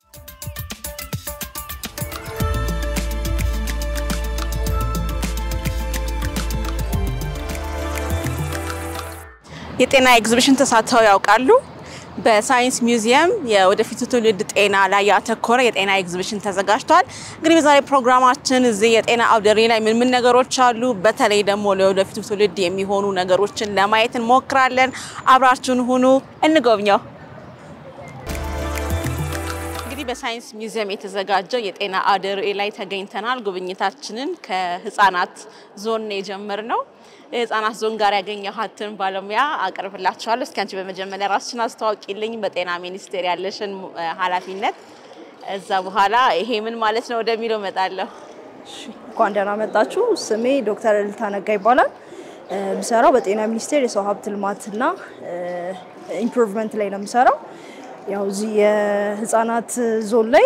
የጤና ኤግዚቢሽን ተሳትፈው ያውቃሉ? በሳይንስ ሚውዚየም የወደፊቱ ትውልድ ጤና ላይ ያተኮረ የጤና ኤግዚቢሽን ተዘጋጅቷል። እንግዲህ በዛሬ ፕሮግራማችን እዚህ የጤና አውደ ርዕይ ላይ ምን ምን ነገሮች አሉ፣ በተለይ ደግሞ ለወደፊቱ ትውልድ የሚሆኑ ነገሮችን ለማየት እንሞክራለን። አብራችሁን ሁኑ፣ እንጎብኘው። እንግዲህ በሳይንስ ሚውዚየም የተዘጋጀው የጤና አውደ ርዕይ ላይ ተገኝተናል። ጉብኝታችንን ከህፃናት ዞን የጀመርነው የህፃናት ዞን ጋር ያገኘኋትን ባለሙያ አቀርብላችኋለሁ። እስኪ አንቺ በመጀመሪያ ራስሽን አስተዋውቂልኝ፣ በጤና ሚኒስቴር ያለሽን ኃላፊነት፣ እዛ በኋላ ይሄ ምን ማለት ነው ወደሚለው እመጣለሁ። እንኳን ደህና መጣችሁ። ስሜ ዶክተር እልልታ ነጋ ይባላል። የምሰራው በጤና ሚኒስቴር የሰው ሀብት ልማትና ኢምፕሩቭመንት ላይ ነው የምሰራው። ያው እዚህ የህፃናት ዞን ላይ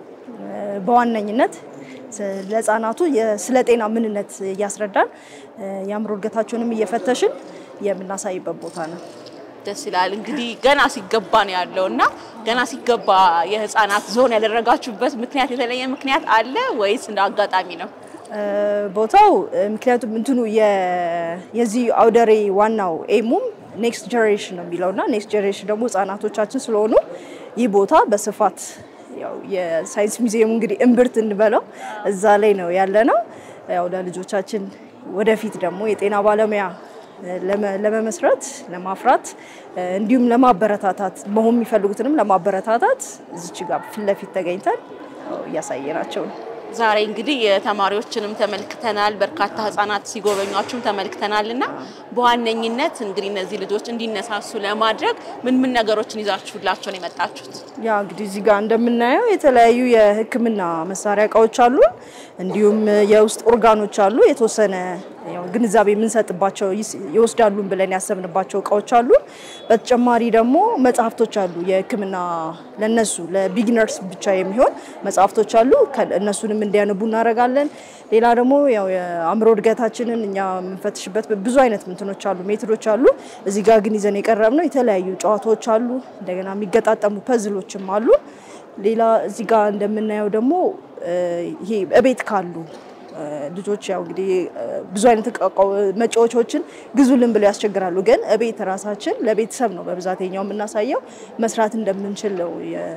በዋነኝነት ለህፃናቱ ስለ ጤና ምንነት እያስረዳን የአእምሮ እድገታቸውንም እየፈተሽን የምናሳይበት ቦታ ነው። ደስ ይላል። እንግዲህ ገና ሲገባ ነው ያለው እና ገና ሲገባ የህፃናት ዞን ያደረጋችሁበት ምክንያት የተለየ ምክንያት አለ ወይስ እንደ አጋጣሚ ነው? ቦታው ምክንያቱም እንትኑ የዚህ አውደ ርዕይ ዋናው ኤሙም ኔክስት ጀኔሬሽን ነው የሚለው እና ኔክስት ጀኔሬሽን ደግሞ ህጻናቶቻችን ስለሆኑ ይህ ቦታ በስፋት ያው የሳይንስ ሙዚየሙ እንግዲህ እምብርት እንበለው እዛ ላይ ነው ያለ ነው። ያው ለልጆቻችን ወደፊት ደግሞ የጤና ባለሙያ ለመመስረት ለማፍራት እንዲሁም ለማበረታታት መሆን የሚፈልጉትንም ለማበረታታት እዚች ጋር ፊት ለፊት ተገኝተን እያሳየናቸው ነው። ዛሬ እንግዲህ የተማሪዎችንም ተመልክተናል፣ በርካታ ህጻናት ሲጎበኟችሁም ተመልክተናል እና በዋነኝነት እንግዲህ እነዚህ ልጆች እንዲነሳሱ ለማድረግ ምን ምን ነገሮችን ይዛችሁላቸው ነው የመጣችሁት? ያ እንግዲህ እዚህ ጋር እንደምናየው የተለያዩ የሕክምና መሳሪያ እቃዎች አሉ፣ እንዲሁም የውስጥ ኦርጋኖች አሉ። የተወሰነ ያው ግንዛቤ የምንሰጥባቸው ይወስዳሉን ብለን ያሰብንባቸው እቃዎች አሉ። በተጨማሪ ደግሞ መጽሐፍቶች አሉ። የሕክምና ለነሱ ለቢግነርስ ብቻ የሚሆን መጽሐፍቶች አሉ። እነሱንም እንዲያነቡ እናደርጋለን። ሌላ ደግሞ ያው የአእምሮ እድገታችንን እኛ የምንፈትሽበት ብዙ አይነት ምንትኖች አሉ፣ ሜትዶች አሉ። እዚህ ጋር ግን ይዘን የቀረብነው የተለያዩ ጨዋታዎች አሉ። እንደገና የሚገጣጠሙ ፐዝሎችም አሉ። ሌላ እዚህ ጋር እንደምናየው ደግሞ ይሄ እቤት ካሉ ልጆች ያው እንግዲህ ብዙ አይነት መጫወቻዎችን ግዙልን ብለው ያስቸግራሉ። ግን እቤት ራሳችን ለቤተሰብ ነው በብዛት ኛው የምናሳየው መስራት እንደምንችል ነው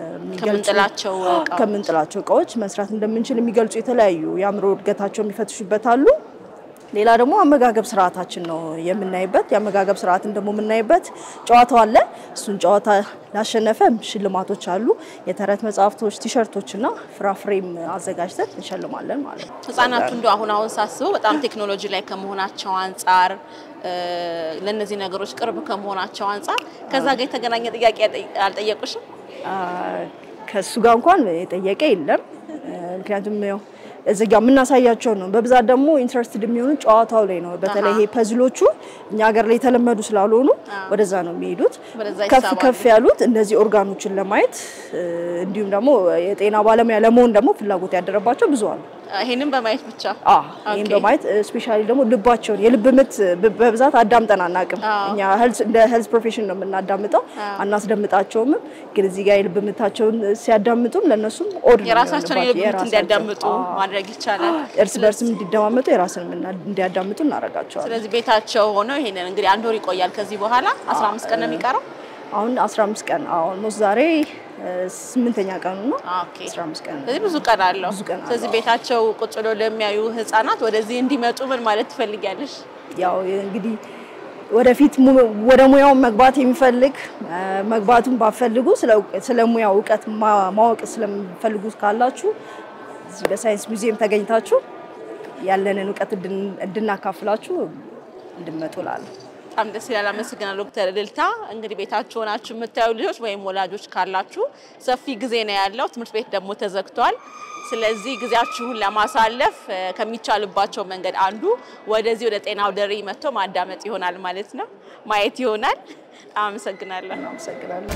ከምንጥላቸው እቃዎች መስራት እንደምንችል የሚገልጹ የተለያዩ የአእምሮ እድገታቸው የሚፈትሹበት አሉ። ሌላ ደግሞ አመጋገብ ስርዓታችን ነው የምናይበት። የአመጋገብ ስርዓትን ደግሞ የምናይበት ጨዋታው አለ። እሱን ጨዋታ ላሸነፈ ሽልማቶች አሉ። የተረት መጽሐፍቶች፣ ቲሸርቶች እና ፍራፍሬም አዘጋጅተን እንሸልማለን ማለት ነው። ህጻናቱ እንደ አሁን አሁን ሳስበው በጣም ቴክኖሎጂ ላይ ከመሆናቸው አንጻር ለእነዚህ ነገሮች ቅርብ ከመሆናቸው አንጻር ከዛ ጋር የተገናኘ ጥያቄ አልጠየቁሽም? ከእሱ ጋር እንኳን የጠየቀ የለም። ምክንያቱም ያው እዚህ ጋር የምናሳያቸው ነው። በብዛት ደግሞ ኢንትረስትድ የሚሆኑ ጨዋታው ላይ ነው። በተለይ ይሄ ፐዝሎቹ እኛ ሀገር ላይ የተለመዱ ስላልሆኑ ወደዛ ነው የሚሄዱት። ከፍ ከፍ ያሉት እነዚህ ኦርጋኖችን ለማየት እንዲሁም ደግሞ የጤና ባለሙያ ለመሆን ደግሞ ፍላጎት ያደረባቸው ብዙ አሉ። ይሄንን በማየት ብቻ ይህን በማየት ስፔሻሊ ደግሞ ልባቸውን የልብ ምት በብዛት አዳምጠን አናውቅም። እኛ እንደ ሄልዝ ፕሮፌሽን ነው የምናዳምጠው፣ አናስደምጣቸውም። ግን እዚህ ጋር የልብ ምታቸውን ሲያዳምጡም ለእነሱም ኦድ የራሳቸውን የልብ ምት እንዲያዳምጡ ማድረግ ይቻላል። እርስ በርስም እንዲደማመጡ የራስን እንዲያዳምጡ እናደርጋቸዋለን። ስለዚህ ቤታቸው ሆነው ይሄንን እንግዲህ አንድ ወር ይቆያል። ከዚህ በኋላ 15 ቀን ነው የሚቀረው። አሁን 15 ቀን ኦልሞስት ዛሬ ስምንተኛ ቀኑ ነው። ኦኬ 15 ቀን ስለዚህ ብዙ ቀን አለው። ብዙ ቀን አለው። ስለዚህ ቤታቸው ቁጭ ብለው ለሚያዩ ህጻናት ወደዚህ እንዲመጡ ምን ማለት ትፈልጊያለሽ? ያው እንግዲህ ወደፊት ወደ ሙያው መግባት የሚፈልግ መግባቱን ባፈልጉ ስለ ሙያው እውቀት ማወቅ ስለሚፈልጉ ካላችሁ እዚህ በሳይንስ ሙዚየም ተገኝታችሁ ያለንን እውቀት እንድናካፍላችሁ እንድመጡ እላለሁ። በጣም ደስ ይላል። አመሰግናለሁ ዶክተር እልልታ። እንግዲህ ቤታችሁ ሆናችሁ የምታዩ ልጆች ወይም ወላጆች ካላችሁ ሰፊ ጊዜ ነው ያለው። ትምህርት ቤት ደግሞ ተዘግቷል። ስለዚህ ጊዜያችሁን ለማሳለፍ ከሚቻልባቸው መንገድ አንዱ ወደዚህ ወደ ጤና አውደ ርዕይ መጥቶ ማዳመጥ ይሆናል ማለት ነው፣ ማየት ይሆናል። በጣም አመሰግናለሁ። አመሰግናለሁ።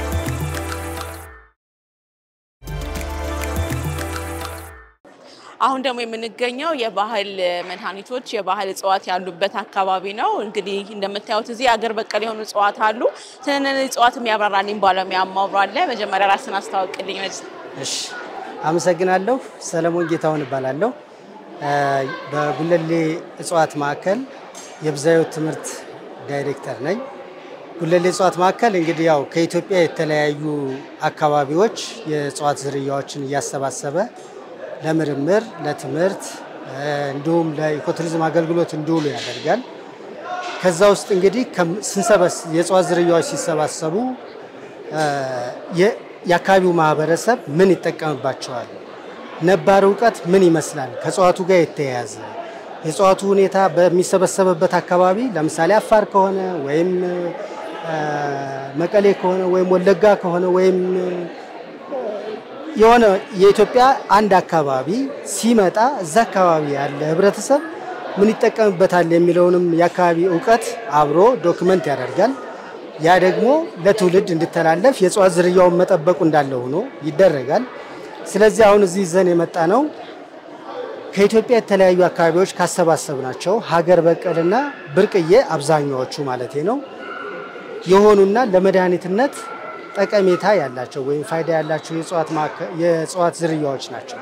አሁን ደግሞ የምንገኘው የባህል መድኃኒቶች የባህል እጽዋት ያሉበት አካባቢ ነው። እንግዲህ እንደምታዩት እዚህ አገር በቀል የሆኑ እጽዋት አሉ። ስለነዚህ እጽዋት የሚያብራራልኝ ባለሙያ ማውራለ። መጀመሪያ ራስን አስታውቅልኝ። እሺ አመሰግናለሁ። ሰለሞን ጌታሁን እባላለሁ። በጉለሌ እጽዋት ማዕከል የብዝሃ ሕይወት ትምህርት ዳይሬክተር ነኝ። ጉለሌ እጽዋት ማዕከል እንግዲህ ያው ከኢትዮጵያ የተለያዩ አካባቢዎች የእጽዋት ዝርያዎችን እያሰባሰበ ለምርምር፣ ለትምህርት እንዲሁም ለኢኮቱሪዝም አገልግሎት እንዲውሉ ያደርጋል። ከዛ ውስጥ እንግዲህ ስንሰበስ የእጽዋት ዝርያዎች ሲሰባሰቡ የአካባቢው ማህበረሰብ ምን ይጠቀምባቸዋል? ነባር እውቀት ምን ይመስላል? ከእጽዋቱ ጋር የተያያዘ የእጽዋቱ ሁኔታ በሚሰበሰብበት አካባቢ ለምሳሌ አፋር ከሆነ ወይም መቀሌ ከሆነ ወይም ወለጋ ከሆነ ወይም የሆነ የኢትዮጵያ አንድ አካባቢ ሲመጣ እዛ አካባቢ ያለ ህብረተሰብ ምን ይጠቀምበታል የሚለውንም የአካባቢ እውቀት አብሮ ዶክመንት ያደርጋል። ያ ደግሞ ለትውልድ እንዲተላለፍ የእጽዋት ዝርያውን መጠበቁ እንዳለ ሆኖ ይደረጋል። ስለዚህ አሁን እዚህ ይዘን የመጣ ነው ከኢትዮጵያ የተለያዩ አካባቢዎች ካሰባሰብናቸው ሀገር በቀልና ብርቅዬ አብዛኛዎቹ ማለቴ ነው የሆኑና ለመድኃኒትነት ጠቀሜታ ያላቸው ወይም ፋይዳ ያላቸው የእጽዋት ዝርያዎች ናቸው።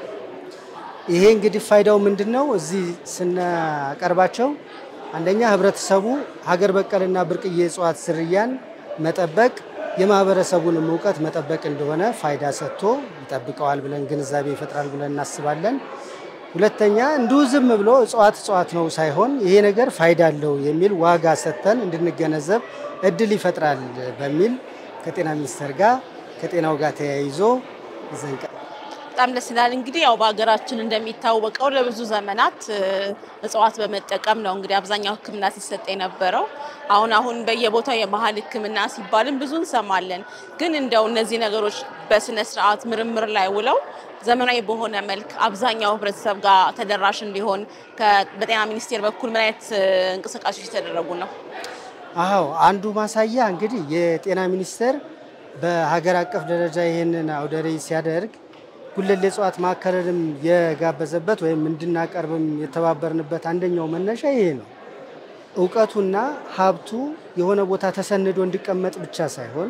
ይሄ እንግዲህ ፋይዳው ምንድን ነው? እዚህ ስናቀርባቸው አንደኛ ህብረተሰቡ ሀገር በቀልና ብርቅዬ እጽዋት ዝርያን መጠበቅ የማህበረሰቡንም እውቀት መጠበቅ እንደሆነ ፋይዳ ሰጥቶ ይጠብቀዋል ብለን ግንዛቤ ይፈጥራል ብለን እናስባለን። ሁለተኛ እንዲሁ ዝም ብሎ እጽዋት እጽዋት ነው ሳይሆን ይሄ ነገር ፋይዳ አለው የሚል ዋጋ ሰጥተን እንድንገነዘብ እድል ይፈጥራል በሚል ከጤና ሚኒስቴር ጋር ከጤናው ጋር ተያይዞ ይዘንቀ በጣም ደስ ይላል። እንግዲህ ያው በሀገራችን እንደሚታወቀው ለብዙ ዘመናት እጽዋት በመጠቀም ነው እንግዲህ አብዛኛው ሕክምና ሲሰጥ የነበረው። አሁን አሁን በየቦታው የባህል ሕክምና ሲባልም ብዙ እንሰማለን። ግን እንደው እነዚህ ነገሮች በስነ ስርዓት ምርምር ላይ ውለው ዘመናዊ በሆነ መልክ አብዛኛው ህብረተሰብ ጋር ተደራሽ እንዲሆን በጤና ሚኒስቴር በኩል ምን አይነት እንቅስቃሴዎች የተደረጉ ነው? አዎ አንዱ ማሳያ እንግዲህ የጤና ሚኒስቴር በሀገር አቀፍ ደረጃ ይህንን አውደ ርዕይ ሲያደርግ ጉለሌ እጽዋት ማዕከልንም የጋበዘበት ወይም እንድናቀርብም የተባበርንበት አንደኛው መነሻ ይሄ ነው። እውቀቱና ሀብቱ የሆነ ቦታ ተሰንዶ እንዲቀመጥ ብቻ ሳይሆን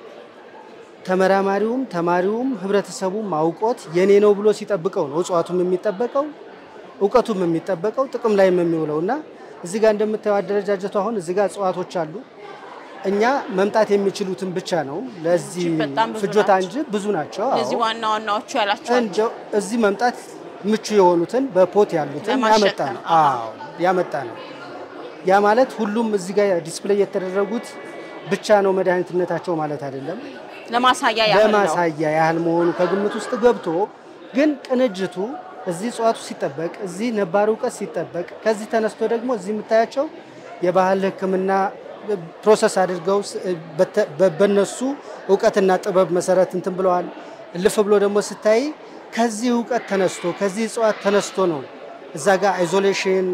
ተመራማሪውም ተማሪውም ህብረተሰቡም አውቆት የኔ ነው ብሎ ሲጠብቀው ነው እጽዋቱም የሚጠበቀው እውቀቱም የሚጠበቀው ጥቅም ላይም የሚውለው እና እዚህ ጋር እንደምታየው አደረጃጀቱ አሁን እዚህ ጋር እጽዋቶች አሉ። እኛ መምጣት የሚችሉትን ብቻ ነው ለዚህ በጣም ብዙ ፍጆታ ናቸው። እንጂ ብዙ ናቸው። አዎ። እነዚህ ዋና ዋናዎቹ ያላቸው እንደው እዚህ መምጣት ምቹ የሆኑትን በፖት ያሉትን ለማሸከም፣ ያመጣ ነው። አዎ ያመጣ ነው። ያ ማለት ሁሉም እዚህ ጋር ዲስፕሌይ የተደረጉት ብቻ ነው መድኃኒትነታቸው ማለት አይደለም። ለማሳያ ያህል ነው። ለማሳያ ያህል መሆኑ ከግምት ውስጥ ገብቶ ግን ቅንጅቱ እዚህ እጽዋቱ ሲጠበቅ፣ እዚህ ነባር እውቀት ሲጠበቅ፣ ከዚህ ተነስቶ ደግሞ እዚህ የምታያቸው የባህል ሕክምና ፕሮሰስ አድርገው ስ- በተ- በ- በነሱ እውቀትና ጥበብ መሰረት እንትን ብለዋል። እልፍ ብሎ ደግሞ ስታይ ከዚህ እውቀት ተነስቶ ከዚህ እጽዋት ተነስቶ ነው እዛ ጋር አይዞሌሽን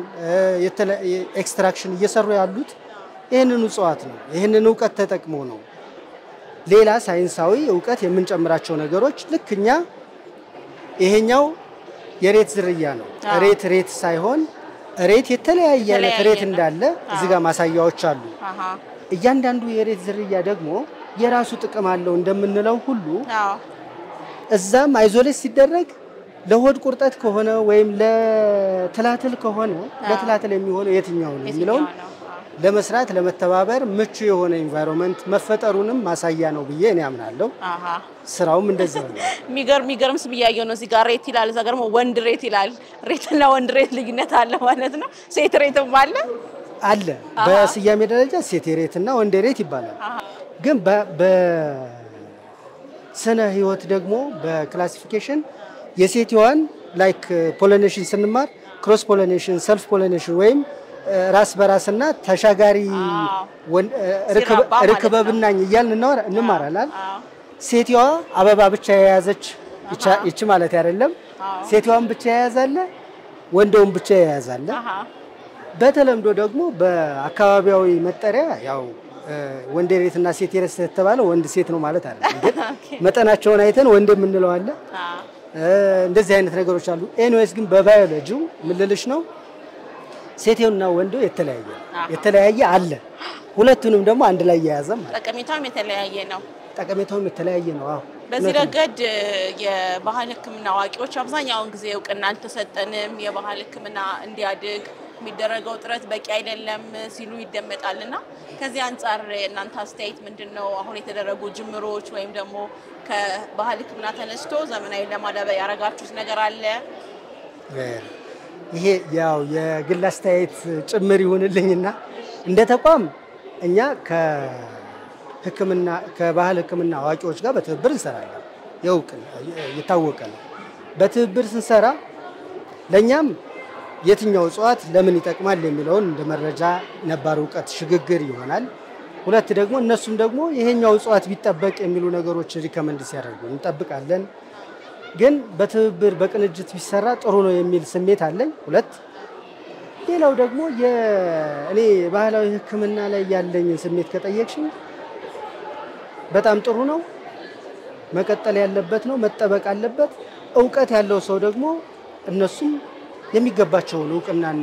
ኤክስትራክሽን እየሰሩ ያሉት ይህንን እጽዋት ነው። ይህንን እውቀት ተጠቅሞ ነው ሌላ ሳይንሳዊ እውቀት የምንጨምራቸው ነገሮች ልክ እኛ ይሄኛው የሬት ዝርያ ነው። አዎ። ሬት ሬት ሳይሆን ሬት የተለያየ አይነት የተለያየ ሬት ነው። እንዳለ እዚህ ጋር ማሳያዎች አሉ። አሃ። እያንዳንዱ የሬት ዝርያ ደግሞ የራሱ ጥቅም አለው እንደምንለው ሁሉ አዎ። እዛም አይዞሌት ሲደረግ ለሆድ ቁርጠት ከሆነ ወይም ለትላትል ከሆነ ለትላትል የሚሆነው የትኛው ነው የሚለውን የትኛው ነው? አዎ። ለመስራት ለመተባበር ምቹ የሆነ ኢንቫይሮንመንት መፈጠሩንም ማሳያ ነው ብዬ እኔ አምናለሁ። አሃ። ስራውም እንደዚያ ነው። የሚገርም የሚገርም ስም እያየሁ ነው። እዚህ ጋር ሬት ይላል፣ እዛ ጋር ደግሞ ወንድ ሬት ይላል። ሬትና ወንድ ሬት ልዩነት አለ ማለት ነው። ሴት ሬትም አለ። አለ በስያሜ ደረጃ ሴት ሬት እና ወንድ ሬት ይባላል። ግን በ- በስነ ህይወት ደግሞ በክላሲፊኬሽን የሴትዋን ላይክ ፖሊኔሽን ስንማር ክሮስ ፖሊኔሽን፣ ሰልፍ ፖሊኔሽን ወይም እ፣ ራስ በራስና ተሻጋሪ አዎ። ወን- እ፣ ርክበ- ሲራባ ማለት ነው። ርክበ ብናኝ እያልን እናወራ- እንማራለን። አዎ። ሴትዋ አበባ ብቻ የያዘች ይቻ- ይቺ ማለት አይደለም። አዎ። ሴትዋን ብቻ የያዛለ፣ ወንደውን ብቻ የያዛለ። አሃ። በተለምዶ ደግሞ በአካባቢያዊ መጠሪያ ያው እ፣ ወንድ ሬት እና ሴት ሬት የተባለ ወንድ ሴት ነው ማለት አይደለም። ግን መጠናቸውን አይተን ወንድ የምንለው አለ። አዎ። እ፣ እንደዚህ አይነት ነገሮች አሉ። ኤኒዌይስ ግን በባዮሎጂው ምልልሽ ነው ሴቴውና ወንዱ የተለያየ ነው። የተለያየ አለ። ሁለቱንም ደግሞ አንድ ላይ የያዘ ማለት ጠቀሜታውም የተለያየ ነው። ጠቀሜታውም የተለያየ ነው። አዎ በዚህ ረገድ የባህል ሕክምና አዋቂዎች አብዛኛውን ጊዜ እውቅና አልተሰጠንም፣ የባህል ሕክምና እንዲያድግ የሚደረገው ጥረት በቂ አይደለም ሲሉ ይደመጣል እና ከዚህ አንጻር እናንተ አስተያየት ምንድን ነው? አሁን የተደረጉ ጅምሮች ወይም ደግሞ ከባህል ሕክምና ተነስቶ ዘመናዊ ለማዳበር ያደረጋችሁት ነገር አለ? ይሄ ያው የግል አስተያየት ጭምር ይሁንልኝና እንደ ተቋም እኛ ከህክምና ከባህል ህክምና አዋቂዎች ጋር በትብብር እንሰራለን። የውቅ የታወቀ ነው። በትብብር ስንሰራ ለእኛም የትኛው እጽዋት ለምን ይጠቅማል የሚለውን እንደ መረጃ ነባር እውቀት ሽግግር ይሆናል። ሁለት ደግሞ እነሱም ደግሞ ይሄኛው እጽዋት ቢጠበቅ የሚሉ ነገሮች ሪከመንድ ሲያደርጉ እንጠብቃለን። ግን በትብብር በቅንጅት ቢሰራ ጥሩ ነው የሚል ስሜት አለኝ። ሁለት ሌላው ደግሞ እኔ ባህላዊ ህክምና ላይ ያለኝ ስሜት ከጠየቅሽኝ በጣም ጥሩ ነው፣ መቀጠል ያለበት ነው፣ መጠበቅ አለበት። እውቀት ያለው ሰው ደግሞ እነሱም የሚገባቸውን እውቅናና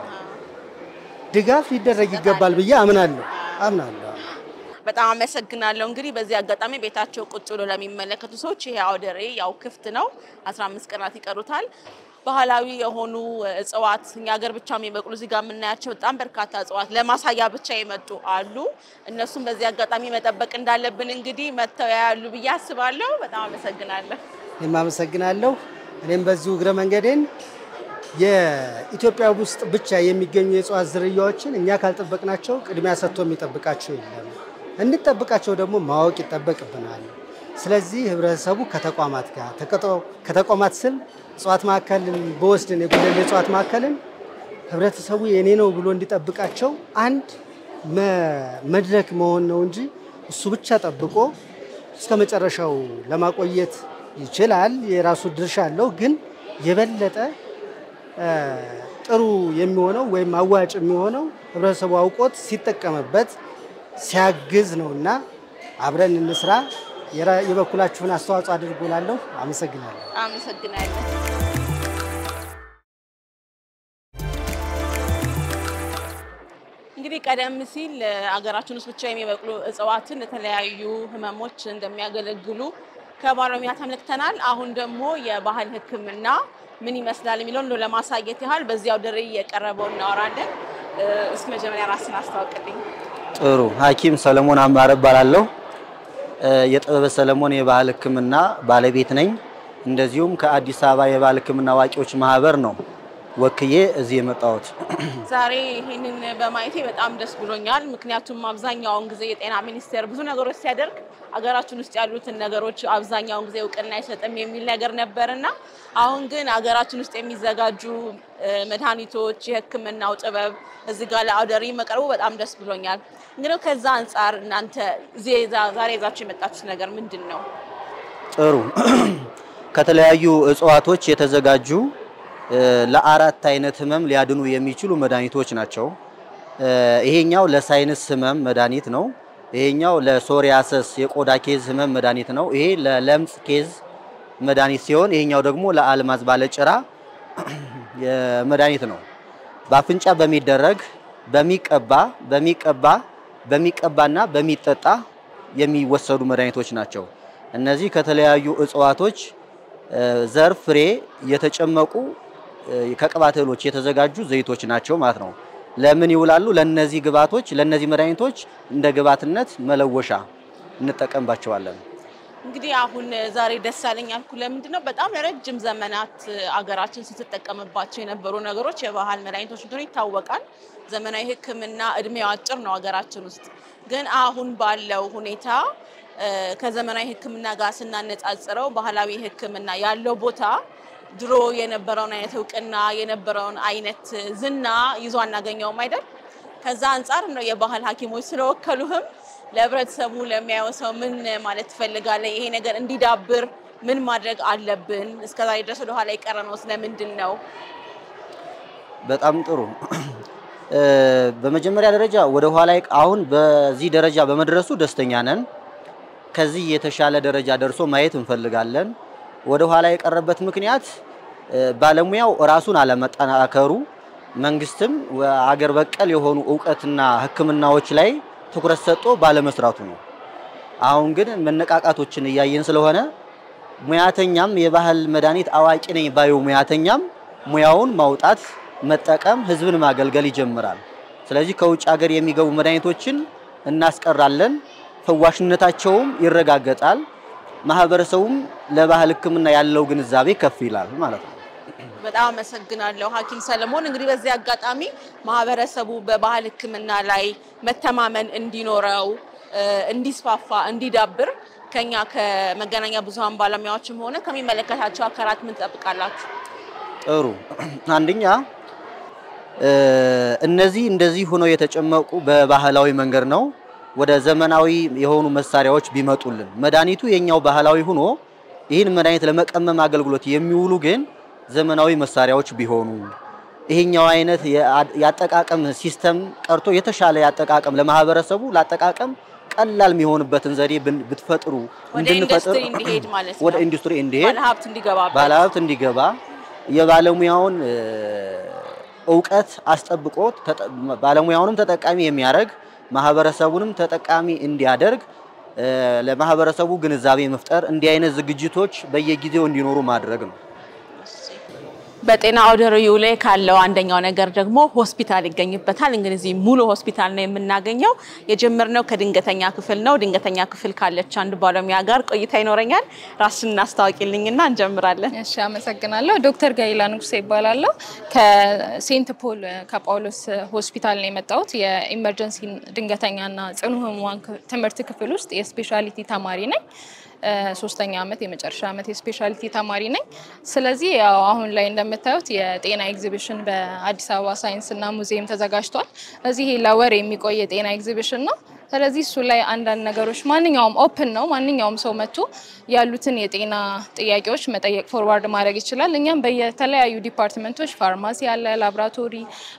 ድጋፍ ሊደረግ ይገባል ብዬ አምናለሁ አምናለሁ። በጣም አመሰግናለሁ። እንግዲህ በዚህ አጋጣሚ ቤታቸው ቁጭ ብሎ ለሚመለከቱ ሰዎች ይሄ አውደ ርዕይ ያው ክፍት ነው። 15 ቀናት ይቀሩታል። ባህላዊ የሆኑ እጽዋት እኛ ሀገር ብቻ የሚበቅሉ እዚህ ጋር የምናያቸው በጣም በርካታ እጽዋት ለማሳያ ብቻ የመጡ አሉ። እነሱም በዚህ አጋጣሚ መጠበቅ እንዳለብን እንግዲህ መጥተው ያያሉ ብዬ አስባለሁ። በጣም አመሰግናለሁ። እኔም አመሰግናለሁ። እኔም በዚሁ እግረ መንገዴን የኢትዮጵያ ውስጥ ብቻ የሚገኙ የእጽዋት ዝርያዎችን እኛ ካልጠበቅናቸው ቅድሚያ ሰጥቶ የሚጠብቃቸው የለም። እንጠብቃቸው ደግሞ ማወቅ ይጠበቅብናል። ስለዚህ ህብረተሰቡ ከተቋማት ጋር ከተቋማት ስል እጽዋት ማዕከልን በወስድን የጉለሌ እጽዋት ማዕከልን ህብረተሰቡ የኔ ነው ብሎ እንዲጠብቃቸው አንድ መድረክ መሆን ነው እንጂ እሱ ብቻ ጠብቆ እስከ መጨረሻው ለማቆየት ይችላል። የራሱ ድርሻ አለው። ግን የበለጠ ጥሩ የሚሆነው ወይም አዋጭ የሚሆነው ህብረተሰቡ አውቆት ሲጠቀምበት ሲያግዝ ነው እና አብረን እንስራ። የበኩላችሁን አስተዋጽኦ አድርጉ እላለሁ። አመሰግናለሁ። አመሰግናለሁ። እንግዲህ ቀደም ሲል አገራችን ውስጥ ብቻ የሚበቅሉ እጽዋትን ለተለያዩ ህመሞች እንደሚያገለግሉ ከባለሙያ ተመልክተናል። አሁን ደግሞ የባህል ሕክምና ምን ይመስላል የሚለውን እንደው ለማሳየት ያህል በዚያው አውደ ርዕይ የቀረበው እናወራለን። እስኪ መጀመሪያ ራስን አስታውቅልኝ። ጥሩ ሐኪም ሰለሞን አማረ እባላለሁ። የጥበበ ሰለሞን የባህል ሕክምና ባለቤት ነኝ። እንደዚሁም ከአዲስ አበባ የባህል ሕክምና አዋቂዎች ማህበር ነው ወክዬ እዚህ የመጣሁት። ዛሬ ይህንን በማየቴ በጣም ደስ ብሎኛል። ምክንያቱም አብዛኛውን ጊዜ የጤና ሚኒስቴር ብዙ ነገሮች ሲያደርግ አገራችን ውስጥ ያሉትን ነገሮች አብዛኛውን ጊዜ እውቅና አይሰጥም የሚል ነገር ነበርና አሁን ግን አገራችን ውስጥ የሚዘጋጁ መድኃኒቶች፣ የህክምናው ጥበብ እዚህ ጋር ለአውደ ርዕይ መቅረቡ በጣም ደስ ብሎኛል። እንግዲህ ከዛ አንጻር እናንተ ዛሬ ይዛችሁ የመጣችሁት ነገር ምንድን ነው? ጥሩ ከተለያዩ እጽዋቶች የተዘጋጁ ለአራት አይነት ህመም ሊያድኑ የሚችሉ መድኃኒቶች ናቸው። ይሄኛው ለሳይነስ ህመም መድኃኒት ነው። ይሄኛው ለሶሪያሰስ የቆዳ ኬዝ ህመም መድኃኒት ነው። ይሄ ለለምጽ ኬዝ መድኃኒት ሲሆን ይሄኛው ደግሞ ለአልማዝ ባለጭራ መድኃኒት ነው። በአፍንጫ በሚደረግ በሚቀባ በሚቀባ በሚቀባና በሚጠጣ የሚወሰዱ መድኃኒቶች ናቸው። እነዚህ ከተለያዩ እጽዋቶች ዘር ፍሬ የተጨመቁ ከቅባት እህሎች የተዘጋጁ ዘይቶች ናቸው ማለት ነው። ለምን ይውላሉ? ለነዚህ ግብዓቶች ለነዚህ መድኃኒቶች እንደ ግብዓትነት መለወሻ እንጠቀምባቸዋለን። እንግዲህ አሁን ዛሬ ደስ ያለኝ ያልኩ ለምንድን ነው? በጣም ለረጅም ዘመናት አገራችን ስትጠቀምባቸው የነበሩ ነገሮች የባህል መድኃኒቶች እንደሆነ ይታወቃል። ዘመናዊ ሕክምና እድሜው አጭር ነው ሀገራችን ውስጥ። ግን አሁን ባለው ሁኔታ ከዘመናዊ ሕክምና ጋር ስናነጻጽረው ባህላዊ ሕክምና ያለው ቦታ ድሮ የነበረውን አይነት እውቅና የነበረውን አይነት ዝና ይዞ አናገኘውም አይደል? ከዛ አንጻር ነው የባህል ሐኪሞች ስለወከሉህም ለህብረተሰቡ ለሚያየው ሰው ምን ማለት ትፈልጋለህ? ይሄ ነገር እንዲዳብር ምን ማድረግ አለብን? እስከዛሬ ድረስ ወደኋላ የቀረነው ስለምንድን ነው? በጣም ጥሩ። በመጀመሪያ ደረጃ ወደ ኋላ አሁን በዚህ ደረጃ በመድረሱ ደስተኛ ነን። ከዚህ የተሻለ ደረጃ ደርሶ ማየት እንፈልጋለን። ወደ ኋላ የቀረበት ምክንያት ባለሙያው ራሱን አለመጠናከሩ፣ መንግስትም አገር በቀል የሆኑ እውቀትና ሕክምናዎች ላይ ትኩረት ሰጥቶ ባለመስራቱ ነው። አሁን ግን መነቃቃቶችን እያየን ስለሆነ ሙያተኛም የባህል መድኃኒት አዋቂ ነኝ ባዩ ሙያተኛም ሙያውን ማውጣት መጠቀም፣ ህዝብን ማገልገል ይጀምራል። ስለዚህ ከውጭ ሀገር የሚገቡ መድኃኒቶችን እናስቀራለን፣ ፈዋሽነታቸውም ይረጋገጣል። ማህበረሰቡም ለባህል ሕክምና ያለው ግንዛቤ ከፍ ይላል ማለት ነው። በጣም አመሰግናለሁ ሐኪም ሰለሞን። እንግዲህ በዚህ አጋጣሚ ማህበረሰቡ በባህል ሕክምና ላይ መተማመን እንዲኖረው እንዲስፋፋ፣ እንዲዳብር ከኛ ከመገናኛ ብዙኃን ባለሙያዎችም ሆነ ከሚመለከታቸው አካላት ምን ትጠብቃላችሁ? ጥሩ አንደኛ እነዚህ እንደዚህ ሆነው የተጨመቁ በባህላዊ መንገድ ነው። ወደ ዘመናዊ የሆኑ መሳሪያዎች ቢመጡልን መድኃኒቱ የኛው ባህላዊ ሆኖ ይህን መድኃኒት ለመቀመም አገልግሎት የሚውሉ ግን ዘመናዊ መሳሪያዎች ቢሆኑ ይሄኛው አይነት የአጠቃቀም ሲስተም ቀርቶ የተሻለ ያጠቃቀም ለማህበረሰቡ ለአጠቃቀም ቀላል የሚሆንበትን ዘዴ ብትፈጥሩ ወደ ኢንዱስትሪ እንዲሄድ ማለት ነው። ወደ ኢንዱስትሪ እንዲሄድ ባለሀብት እንዲገባበት ባለሀብት እንዲገባ የባለሙያውን እውቀት አስጠብቆ ባለሙያውንም ተጠቃሚ የሚያደርግ ማህበረሰቡንም ተጠቃሚ እንዲያደርግ ለማህበረሰቡ ግንዛቤ መፍጠር እንዲህ አይነት ዝግጅቶች በየጊዜው እንዲኖሩ ማድረግ ነው። በጤና አውደ ርዕዩ ላይ ካለው አንደኛው ነገር ደግሞ ሆስፒታል ይገኝበታል። እንግዲህ ሙሉ ሆስፒታል ነው የምናገኘው። የጀመርነው ከድንገተኛ ክፍል ነው። ድንገተኛ ክፍል ካለች አንድ ባለሙያ ጋር ቆይታ ይኖረኛል። ራስን እናስታውቂልኝና እንጀምራለን። እሺ፣ አመሰግናለሁ። ዶክተር ጋይላ ንጉሴ ይባላለሁ። ከሴንት ፖል ከጳውሎስ ሆስፒታል ነው የመጣሁት። የኢመርጀንሲ ድንገተኛና ጽኑ ህሙማን ትምህርት ክፍል ውስጥ የስፔሻሊቲ ተማሪ ነኝ። ሶስተኛ ዓመት የመጨረሻ ዓመት የስፔሻሊቲ ተማሪ ነኝ። ስለዚህ ያው አሁን ላይ እንደምታዩት የጤና ኤግዚቢሽን በአዲስ አበባ ሳይንስና ሙዚየም ተዘጋጅቷል። እዚህ ለወር የሚቆይ የጤና ኤግዚቢሽን ነው። ስለዚህ እሱ ላይ አንዳንድ ነገሮች ማንኛውም ኦፕን ነው። ማንኛውም ሰው መጥቶ ያሉትን የጤና ጥያቄዎች መጠየቅ ፎርዋርድ ማድረግ ይችላል። እኛም በየተለያዩ ዲፓርትመንቶች ፋርማሲ አለ፣ ላብራቶሪ፣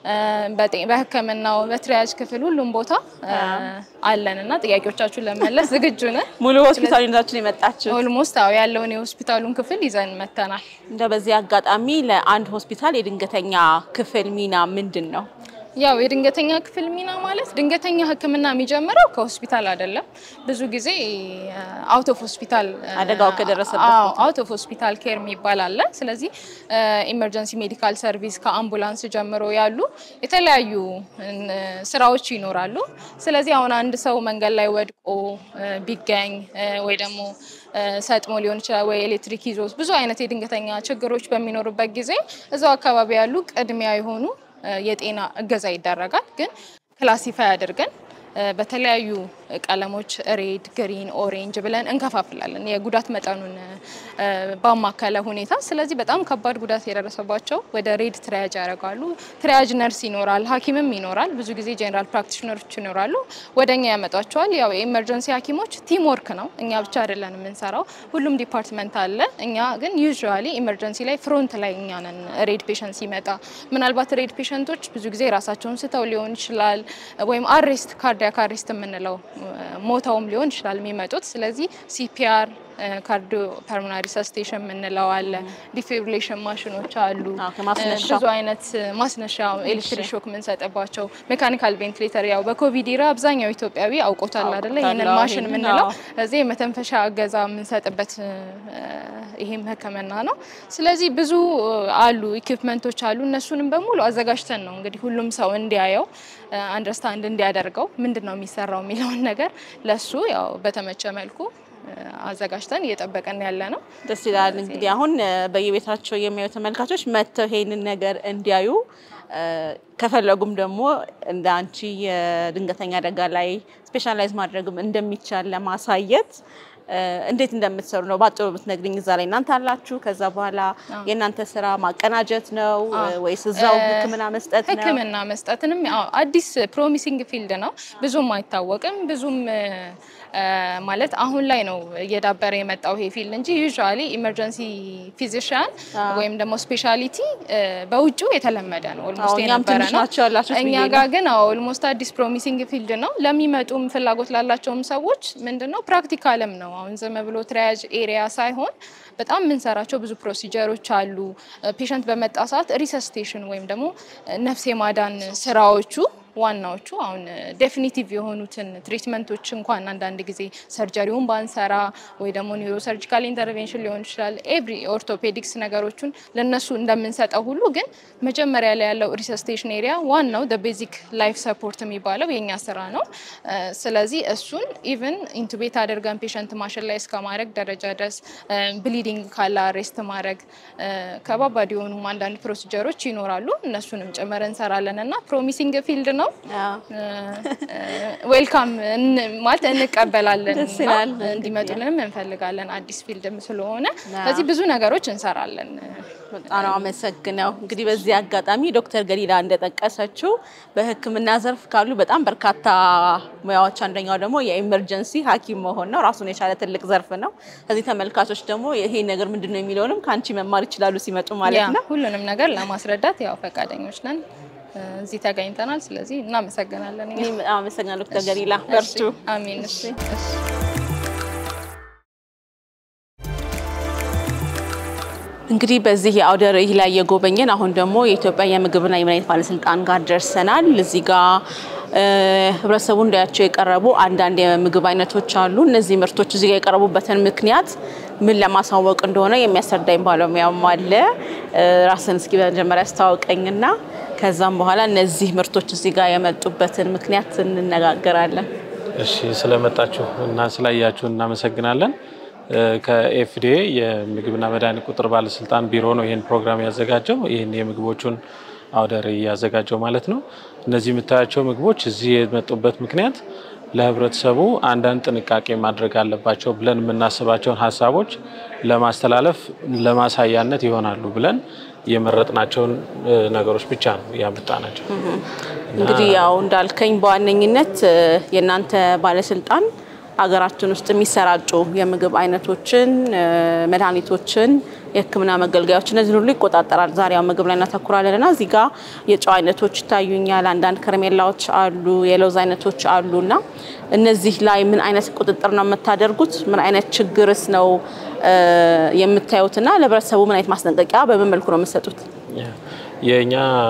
በሕክምናው በትሪያጅ ክፍል ሁሉም ቦታ አለን እና ጥያቄዎቻችሁን ለመመለስ ዝግጁ ነን። ሙሉ ሆስፒታል ይዛችን የመጣችሁ ኦልሞስት አዎ ያለውን የሆስፒታሉን ክፍል ይዘን መተናል። እንደ በዚህ አጋጣሚ ለአንድ ሆስፒታል የድንገተኛ ክፍል ሚና ምንድን ነው? ያው የድንገተኛ ክፍል ሚና ማለት ድንገተኛ ሕክምና የሚጀምረው ከሆስፒታል አይደለም። ብዙ ጊዜ አውት ኦፍ ሆስፒታል አደጋው ከደረሰበት አውት ኦፍ ሆስፒታል ኬር የሚባል አለ። ስለዚህ ኢመርጀንሲ ሜዲካል ሰርቪስ ከአምቡላንስ ጀምሮ ያሉ የተለያዩ ስራዎች ይኖራሉ። ስለዚህ አሁን አንድ ሰው መንገድ ላይ ወድቆ ቢገኝ ወይ ደግሞ ሰጥሞ ሊሆን ይችላል ወይ ኤሌክትሪክ ይዞት ብዙ አይነት የድንገተኛ ችግሮች በሚኖሩበት ጊዜ እዛው አካባቢ ያሉ ቅድሚያ የሆኑ የጤና እገዛ ይደረጋል። ግን ክላሲፋይ አድርገን በተለያዩ ቀለሞች ሬድ፣ ግሪን፣ ኦሬንጅ ብለን እንከፋፍላለን የጉዳት መጠኑን ባማከለ ሁኔታ። ስለዚህ በጣም ከባድ ጉዳት የደረሰባቸው ወደ ሬድ ትሪያጅ ያደርጋሉ። ትሪያጅ ነርስ ይኖራል፣ ሐኪምም ይኖራል። ብዙ ጊዜ ጄኔራል ፕራክቲሽነሮች ይኖራሉ። ወደ እኛ ያመጧቸዋል። ያው የኤመርጀንሲ ሐኪሞች ቲም ወርክ ነው። እኛ ብቻ አይደለን የምንሰራው፣ ሁሉም ዲፓርትመንት አለ። እኛ ግን ዩዥዋሊ ኢመርጀንሲ ላይ ፍሮንት ላይ እኛ ነን። ሬድ ፔሸንት ሲመጣ ምናልባት ሬድ ፔሸንቶች ብዙ ጊዜ ራሳቸውን ስተው ሊሆን ይችላል ወይም አሬስት ካርዲያክ አሬስት የምንለው ሞተውም ሊሆን ይችላል የሚመጡት። ስለዚህ ሲፒአር ካርዲዮ ፐልሞናሪ ሪሰስቴሽን የምንለው አለ። ዲፊብሪሌሽን ማሽኖች አሉ። ብዙ አይነት ማስነሻ ኤሌክትሪክ ሾክ የምንሰጥባቸው ሜካኒካል ቬንቲሌተር ያው በኮቪድ ኢራ አብዛኛው ኢትዮጵያዊ አውቆታል አይደለ? ይህንን ማሽን የምንለው እዚህ የመተንፈሻ እገዛ የምንሰጥበት ይሄም ሕክምና ነው። ስለዚህ ብዙ አሉ ኢኩፕመንቶች አሉ። እነሱንም በሙሉ አዘጋጅተን ነው እንግዲህ ሁሉም ሰው እንዲያየው አንደርስታንድ እንዲያደርገው ምንድን ነው የሚሰራው የሚለውን ነገር ለሱ ያው በተመቸ መልኩ አዘጋጅተን እየጠበቀን ያለ ነው። ደስ ይላል። እንግዲህ አሁን በየቤታቸው የሚያዩ ተመልካቾች መጥተው ይሄንን ነገር እንዲያዩ ከፈለጉም ደግሞ እንደ አንቺ የድንገተኛ አደጋ ላይ ስፔሻላይዝ ማድረግም እንደሚቻል ለማሳየት እንዴት እንደምትሰሩ ነው ባጭሩ ብትነግሪኝ። እዛ ላይ እናንተ አላችሁ። ከዛ በኋላ የእናንተ ስራ ማቀናጀት ነው ወይስ እዛው ህክምና መስጠት ነው? ህክምና መስጠትንም አዲስ ፕሮሚሲንግ ፊልድ ነው። ብዙም አይታወቅም ብዙም ማለት አሁን ላይ ነው እየዳበረ የመጣው ይሄ ፊልድ እንጂ ዩዥዋሊ ኢመርጀንሲ ፊዚሽያን ወይም ደግሞ ስፔሻሊቲ በውጭው የተለመደ ነው። ኦልሞስት የነበረ ነው። እኛ ጋር ግን ኦልሞስት አዲስ ፕሮሚሲንግ ፊልድ ነው። ለሚመጡም ፍላጎት ላላቸውም ሰዎች ምንድን ነው ፕራክቲካልም ነው። አሁን ዝም ብሎ ትሪያጅ ኤሪያ ሳይሆን በጣም የምንሰራቸው ብዙ ፕሮሲጀሮች አሉ። ፔሸንት በመጣ ሰዓት ሪሰስቴሽን ወይም ደግሞ ነፍስ የማዳን ስራዎቹ ዋናዎቹ አሁን ዴፊኒቲቭ የሆኑትን ትሪትመንቶች እንኳን አንዳንድ ጊዜ ሰርጀሪውን ባንሰራ ወይ ደግሞ ኒውሮ ሰርጂካል ኢንተርቬንሽን ሊሆን ይችላል ኤቭሪ ኦርቶፔዲክስ ነገሮችን ለነሱ እንደምንሰጠው ሁሉ ግን መጀመሪያ ላይ ያለው ሪሰስቴሽን ኤሪያ ዋናው ቤዚክ ላይፍ ሰፖርት የሚባለው የኛ ስራ ነው። ስለዚህ እሱን ኢቨን ኢንቱቤት አድርገን ፔሸንት ማሽን ላይ እስከ ማድረግ ደረጃ ድረስ ብሊዲንግ ካለ አሬስት ማድረግ ከባባድ የሆኑ አንዳንድ ፕሮሲጀሮች ይኖራሉ። እነሱንም ጭምር እንሰራለን እና ፕሮሚሲንግ ፊልድ ነው። ዌልካም ማለት እንቀበላለን ደስ ይላል። እና እንዲመጡልንም እንፈልጋለን። አዲስ ፊልድም ስለሆነ ስለዚህ ብዙ ነገሮች እንሰራለን። በጣም ነው አመሰግነው። እንግዲህ በዚህ አጋጣሚ ዶክተር ገሊላ እንደጠቀሰችው በሕክምና ዘርፍ ካሉ በጣም በርካታ ሙያዎች አንደኛው ደግሞ የኢመርጀንሲ ሐኪም መሆን ነው። ራሱን የቻለ ትልቅ ዘርፍ ነው። ከዚህ ተመልካቾች ደግሞ ይሄ ነገር ምንድን ነው የሚለውንም ከአንቺ መማር ይችላሉ ሲመጡ ያ ማለት ነው። ሁሉንም ነገር ለማስረዳት ያው ፈቃደኞች ነን። እዚህ ተገኝተናል። ስለዚህ እናመሰግናለን። እኛ። እኔም በጣም አመሰግናለሁ ዶክተር ገሊላ በርቱ። እሺ፣ አሜን። እሺ፣ እሺ። እንግዲህ በዚህ የአውደ ርዕይ ላይ የጎበኘን አሁን ደግሞ የኢትዮጵያ የምግብና የመድኃኒት ባለስልጣን ጋር ደርሰናል። እዚህ ጋር እ፣ ህብረተሰቡ እንዳያቸው የቀረቡ አንዳንድ የምግብ አይነቶች አሉ። እነዚህ ምርቶች እዚህ ጋር የቀረቡበትን ምክንያት ምን ለማሳወቅ እንደሆነ የሚያስረዳኝ ባለሙያም አለ። እ፣ ራስን እስኪ በመጀመሪያ አስተዋውቀኝና ከዛም በኋላ እነዚህ ምርቶች እዚህ ጋር የመጡበትን ምክንያት እንነጋገራለን። እሺ ስለመጣችሁ እና ስላያችሁ እናመሰግናለን። እ፣ ከኤፍዲኤ የምግብና መድኃኒት ቁጥጥር ባለስልጣን ቢሮ ነው ይህን ፕሮግራም ያዘጋጀው። ይህን የምግቦቹን አውደ ርዕይ ያዘጋጀው ማለት ነው። እነዚህ የምታያቸው ምግቦች እዚህ የመጡበት ምክንያት ለህብረተሰቡ አንዳንድ ጥንቃቄ ማድረግ አለባቸው ብለን የምናስባቸውን ሀሳቦች ለማስተላለፍ ለማሳያነት ይሆናሉ ብለን የመረጥናቸውን እ፣ ነገሮች ብቻ ነው ያመጣናቸው። እንግዲህ ያው እንዳልከኝ በዋነኝነት እ፣ የእናንተ ባለስልጣን ሀገራችን ውስጥ የሚሰራጩ የምግብ አይነቶችን፣ እ፣ መድኃኒቶችን፣ የሕክምና መገልገያዎች እነዚህን ሁሉ ይቆጣጠራል። ዛሬ ያው ምግብ ላይ እናተኩራለን እና እዚህ ጋር የጨው አይነቶች ይታዩኛል። አንዳንድ ከረሜላዎች አሉ፣ የለውዝ አይነቶች አሉ እና እነዚህ ላይ ምን አይነት ቁጥጥር ነው የምታደርጉት? ምን አይነት ችግርስ ነው እ፣ የምታዩትና ለህብረተሰቡ ምን አይነት ማስጠንቀቂያ በምን መልኩ ነው የምትሰጡት? የእኛ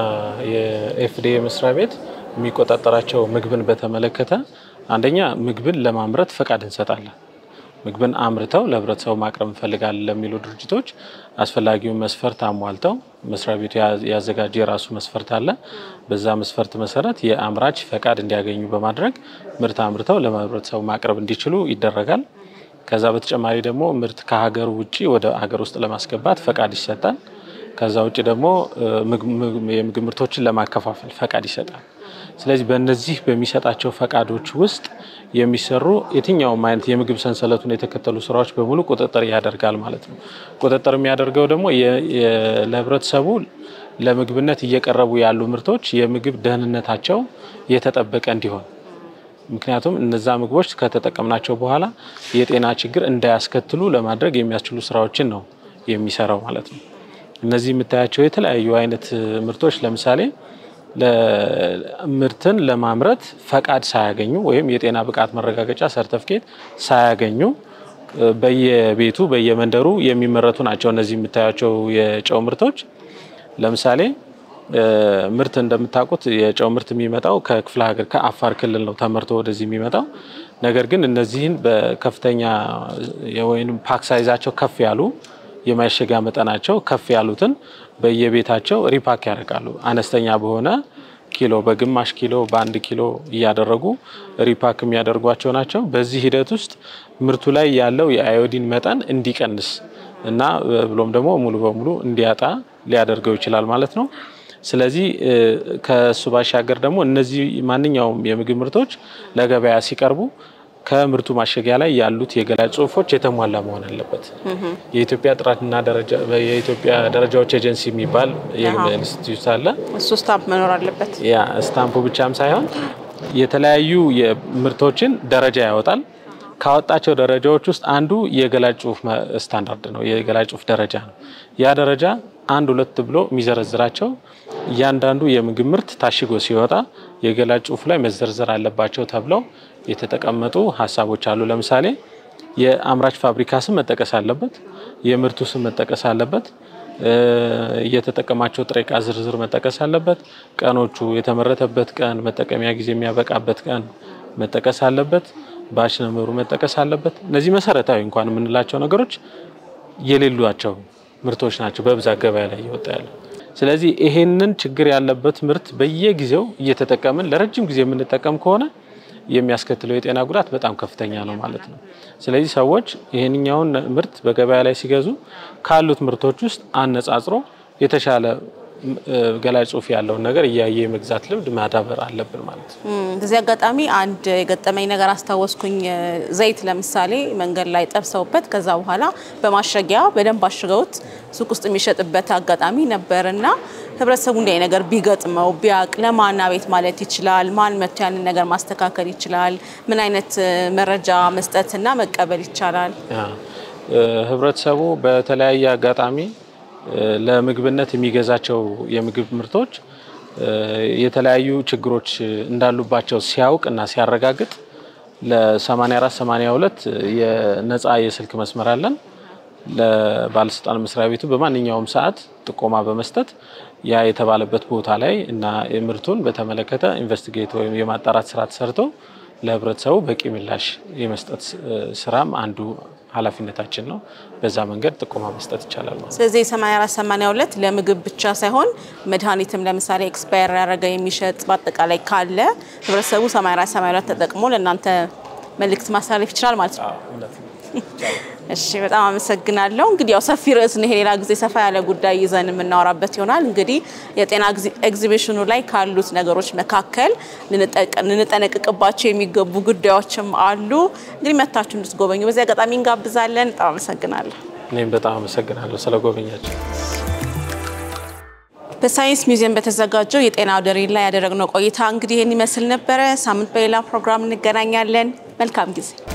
የኤፍዲኤ መስሪያ ቤት የሚቆጣጠራቸው ምግብን በተመለከተ አንደኛ ምግብን ለማምረት ፈቃድ እንሰጣለን። ምግብን አምርተው ለህብረተሰቡ ማቅረብ እንፈልጋለን ለሚሉ ድርጅቶች አስፈላጊውን መስፈርት አሟልተው መስሪያ ቤቱ ያ- ያዘጋጀ የራሱ መስፈርት አለ። በዛ መስፈርት መሰረት የአምራች ፈቃድ እንዲያገኙ በማድረግ ምርት አምርተው ለህብረተሰቡ ማቅረብ እንዲችሉ ይደረጋል። ከዛ በተጨማሪ ደግሞ ምርት ከሀገር ውጭ ወደ ሀገር ውስጥ ለማስገባት ፈቃድ ይሰጣል። ከዛ ውጭ ደግሞ እ፣ ምግብ- ምግብ- የምግብ ምርቶችን ለማከፋፈል ፈቃድ ይሰጣል። ስለዚህ በእነዚህ በሚሰጣቸው ፈቃዶች ውስጥ የሚሰሩ የትኛውም አይነት የምግብ ሰንሰለቱን የተከተሉ ስራዎች በሙሉ ቁጥጥር ያደርጋል ማለት ነው። ቁጥጥር የሚያደርገው ደግሞ የ- የ- ለህብረተሰቡ ለምግብነት እየቀረቡ ያሉ ምርቶች የምግብ ደህንነታቸው የተጠበቀ እንዲሆን ምክንያቱም እነዛ ምግቦች ከተጠቀምናቸው በኋላ የጤና ችግር እንዳያስከትሉ ለማድረግ የሚያስችሉ ስራዎችን ነው የሚሰራው ማለት ነው። እነዚህ የምታያቸው የተለያዩ አይነት ምርቶች ለምሳሌ ምርትን ለማምረት ፈቃድ ሳያገኙ ወይም የጤና ብቃት መረጋገጫ ሰርተፍኬት ሳያገኙ እ፣ በየቤቱ በየመንደሩ የሚመረቱ ናቸው። እነዚህ የምታያቸው የጨው ምርቶች ለምሳሌ እ፣ ምርት እንደምታውቁት የጨው ምርት የሚመጣው ከክፍለ ሀገር ከአፋር ክልል ነው ተመርቶ ወደዚህ የሚመጣው። ነገር ግን እነዚህን በከፍተኛ ወይም ፓክ ሳይዛቸው ከፍ ያሉ የማሸጊያ መጠናቸው ከፍ ያሉትን በየቤታቸው ሪፓክ ያደርጋሉ። አነስተኛ በሆነ ኪሎ በግማሽ ኪሎ በአንድ ኪሎ እያደረጉ ሪፓክ የሚያደርጓቸው ናቸው። በዚህ ሂደት ውስጥ ምርቱ ላይ ያለው የአዮዲን መጠን እንዲቀንስ እና ብሎም ደግሞ ሙሉ በሙሉ እንዲያጣ ሊያደርገው ይችላል ማለት ነው። ስለዚህ እ፣ ከእሱ ባሻገር ደግሞ እነዚህ ማንኛውም የምግብ ምርቶች ለገበያ ሲቀርቡ ከምርቱ ማሸጊያ ላይ ያሉት የገላጭ ጽሑፎች የተሟላ መሆን አለበት። የኢትዮጵያ ጥራትና ደረጃ የኢትዮጵያ ደረጃዎች ኤጀንሲ የሚባል የኢንስቲትዩት አለ። እሱ ስታምፕ መኖር አለበት። ያ ስታምፑ ብቻም ሳይሆን የተለያዩ የምርቶችን ደረጃ ያወጣል። ካወጣቸው ደረጃዎች ውስጥ አንዱ የገላጭ ጽሑፍ መ- ስታንዳርድ ነው፣ የገላጭ ጽሑፍ ደረጃ ነው። ያ ደረጃ አንድ ሁለት ብሎ የሚዘረዝራቸው እያንዳንዱ የምግብ ምርት ታሽጎ ሲወጣ የገላጭ ጽሑፍ ላይ መዘርዘር አለባቸው ተብለው የተቀመጡ ሀሳቦች አሉ። ለምሳሌ የአምራች ፋብሪካ ስም መጠቀስ አለበት፣ የምርቱ ስም መጠቀስ አለበት፣ የተጠቀማቸው ጥሬ ዕቃ ዝርዝር መጠቀስ አለበት። ቀኖቹ፣ የተመረተበት ቀን፣ መጠቀሚያ ጊዜ የሚያበቃበት ቀን መጠቀስ አለበት። ባች ነምበሩ መጠቀስ አለበት። እነዚህ መሰረታዊ እንኳን የምንላቸው ነገሮች የሌሏቸው ምርቶች ናቸው በብዛት ገበያ ላይ እየወጣ ያለ። ስለዚህ ይሄንን ችግር ያለበት ምርት በየጊዜው እየተጠቀምን ለረጅም ጊዜ የምንጠቀም ከሆነ የሚያስከትለው የጤና ጉዳት በጣም ከፍተኛ ነው ማለት ነው። ስለዚህ ሰዎች ይህንኛውን ምርት በገበያ ላይ ሲገዙ ካሉት ምርቶች ውስጥ አነጻጽሮ የተሻለ ገላጭ ጽሑፍ ያለውን ነገር እያየ የመግዛት ልምድ ማዳበር አለብን ማለት ነው። በዚህ አጋጣሚ አንድ የገጠመኝ ነገር አስታወስኩኝ። ዘይት ለምሳሌ መንገድ ላይ ጠብሰውበት ከዛ በኋላ በማሸጊያ በደንብ አሽገውት ሱቅ ውስጥ የሚሸጥበት አጋጣሚ ነበር እና ህብረተሰቡ እንዲህ ነገር ቢገጥመው ቢያቅ ለማን አቤት ማለት ይችላል? ማን መጥቶ ያንን ነገር ማስተካከል ይችላል? ምን አይነት መረጃ መስጠትና መቀበል ይቻላል? ህብረተሰቡ በተለያየ አጋጣሚ ለምግብነት የሚገዛቸው የምግብ ምርቶች የተለያዩ ችግሮች እንዳሉባቸው ሲያውቅ እና ሲያረጋግጥ ለ84 82 የነፃ የስልክ መስመር አለን። ለባለስልጣን መስሪያ ቤቱ በማንኛውም ሰዓት ጥቆማ በመስጠት ያ የተባለበት ቦታ ላይ እና ምርቱን በተመለከተ ኢንቨስቲጌት ወይም የማጣራት ስራ ተሰርቶ ለህብረተሰቡ በቂ ምላሽ የመስጠት ስራም አንዱ ኃላፊነታችን ነው። በዛ መንገድ ጥቆማ መስጠት ይቻላል ማለት ነው። ስለዚህ 84 82 ለምግብ ብቻ ሳይሆን መድኃኒትም ለምሳሌ ኤክስፓየር ያደረገ የሚሸጥ በአጠቃላይ ካለ ህብረተሰቡ 84 82 ተጠቅሞ ለእናንተ መልእክት ማስተላለፍ ይችላል ማለት ነው። እሺ በጣም አመሰግናለሁ። እንግዲህ ያው ሰፊ ርዕስ ነው ይሄ፣ ሌላ ጊዜ ሰፋ ያለ ጉዳይ ይዘን የምናወራበት ይሆናል። እንግዲህ የጤና ኤግዚቢሽኑ ላይ ካሉት ነገሮች መካከል ልንጠነቅቅባቸው የሚገቡ ጉዳዮችም አሉ። እንግዲህ መታችሁ እንድትጎበኙ በዚህ አጋጣሚ እንጋብዛለን። በጣም አመሰግናለሁ። እኔም በጣም አመሰግናለሁ ስለ ጎበኛቸው። በሳይንስ ሚውዚየም በተዘጋጀው የጤና አውደ ርዕይ ላይ ያደረግነው ቆይታ እንግዲህ ይህን ይመስል ነበረ። ሳምንት በሌላ ፕሮግራም እንገናኛለን። መልካም ጊዜ